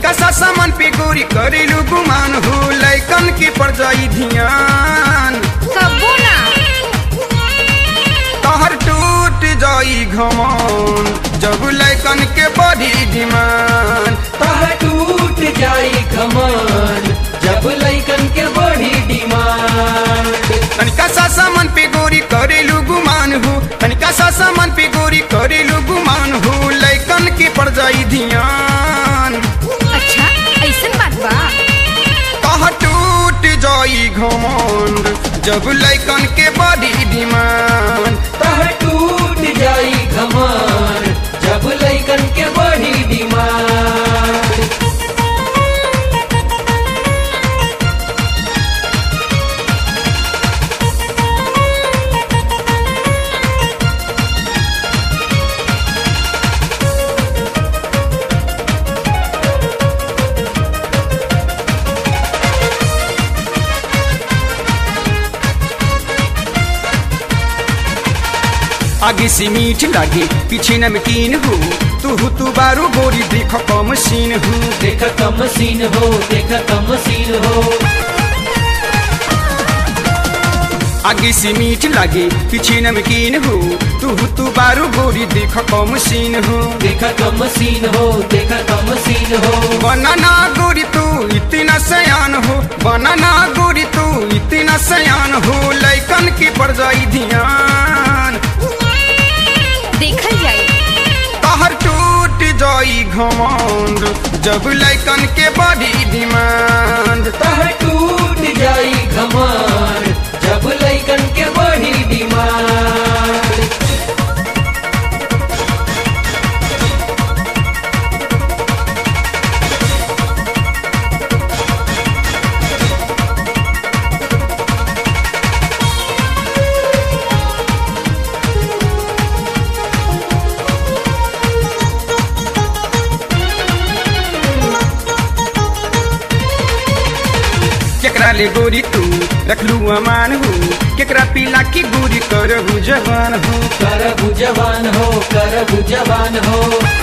तनिका सा सामान पे गोरी करेलू गुमान हो लैकन के पड़ जाई ध्यान कबो ना तहर टूट जाई घमौन जब लैकन के बड़ी डिमांड तह टूट जाई कमान जब लैकन के बड़ी डिमांड तनिका सा सामान पे गोरी करेलू गुमान हो तनिका सा सामान पे गोरी करेलू गुमान हो लैकन के पड़ जाई ध्यान अच्छा ऐसन बात बा कहा टूट जाई घमंड जब लैकन के बड़ी डिमांड तह टूट जाई कमान जब लैकन के बड़ी डिमांड आगे से मीठ लागे पीछे नमकीन हो तू तू बारू गोरी देख कम सीन हो देख कम सीन हो देख कम सीन हो आगे से मीठ लागे पीछे नमकीन हो तू तू बारू गोरी देख कम सीन हो देख कम सीन हो देख कम सीन हो बनाना गोरी तू इतना सयान हो बनाना गोरी तू इतना सयान हो लैकन की पड़ जाई ध्यान देखल जाए कहर टूट जाई घमंड जब लैकन के बड़ी डिमांड तह टूट जाई कमान जब लैकन के बड़ी डिमांड केकरा ले गोरी तू रखलू अमान हो केकरा पीला की गोरी करहु जवान हो कर जवान हो कर जवान हो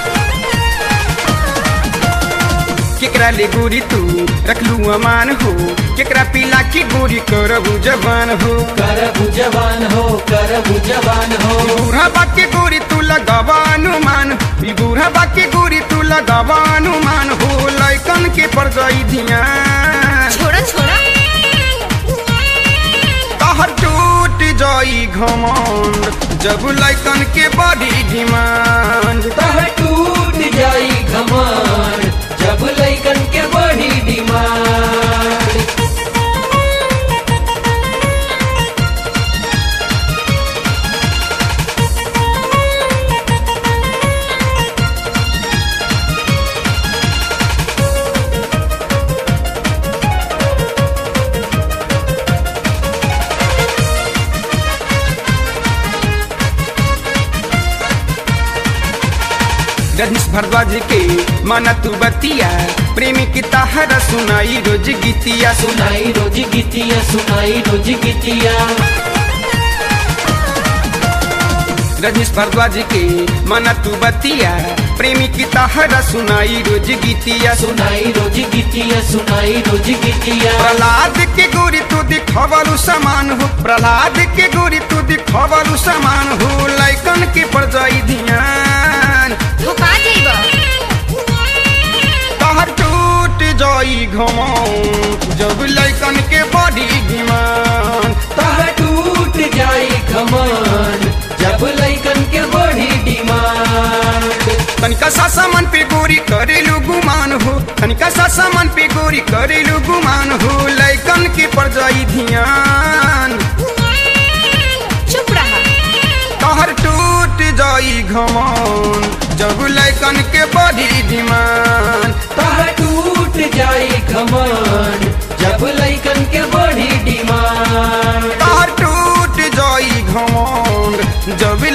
केकरा ले गोरी तू रखलू अमान हो केकरा पीला की गोरी करहु जवान हो कर जवान हो कर जवान हो बूढ़ा बाकी गोरी तू लगावा अनुमान ई बूढ़ा बाकी गोरी तू लगावा अनुमान हो लैकन के पड़ जाई ध्यान छोड़ा छोड़ा कहर टूट जाई घमंड जब लैकन के बड़ी डिमांड तह टूट जाई कमान जब लैकन के बड़ी डिमांड रजनीश भारद्वाज के माना तू बतिया प्रेमी की ताहरा सुनाई रोज गीतिया सुनाई रोज गीतिया सुनाई रोज गीतिया रजनीश भारद्वाज के माना तू बतिया प्रेमी की ताहरा सुनाई रोज गीतिया सुनाई रोज गीतिया सुनाई रोज गीतिया प्रहलाद के गोरी तू दिखवलू समान हो प्रहलाद के गोरी तू दिखवलू समान हो लैकन के पड़ जाई ध्यान धोखा जाइबा कहर टूट जाई घमौन जब लैकन के बड़ी डिमांड तह टूट जाई कमान जब लैकन के बड़ी डिमांड तनिका सा सामान पे गोरी करेलू गुमान हो तनिका सा सामान पे गोरी करेलू गुमान हो लैकन के पड़ जाई ध्यान चुप रहा कहर टूट जाई घमौन जब लैकन के बड़ी डिमांड तह टूट जाई कमान जब लैकन के बड़ी डिमांड कहर टूट जाई घमौन जब